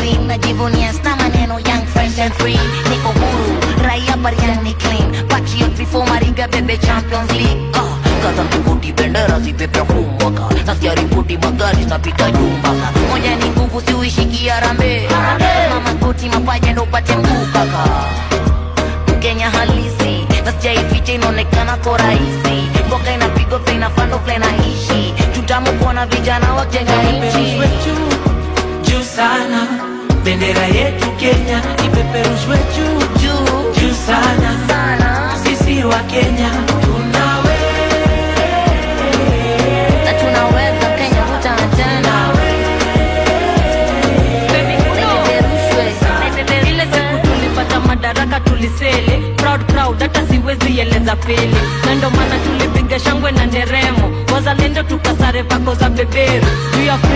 clean najivunia sna maneno young fresh and free niko huru raia bariani clean patriot before mariga bebe champions league ah, kaza mtukuti bendera zipepea kumwaka nasikia ripoti magari zinapita jumbaka moja ni nguvu siuishiki arambe mama koti mapaja ndo upate mguu kaka Kenya halisi na sijaificha inaonekana ko rahisi mboka inapigwa vile inafando vile naishi tutamu kuona vijana wajenga nchi Ipeperushwe juu juu sana, bendera yetu Kenya ipeperushwe juu juu juu sana. sana Sisi wa Kenya tunawe na tunaweza Kenya hutana tena Ipeperushwe. ile siku tulipata madaraka tulisele proud proud hata siwezi eleza pele na ndo maana tulipiga shangwe na nderemo wazalendo tukasare vako za beberu juu ya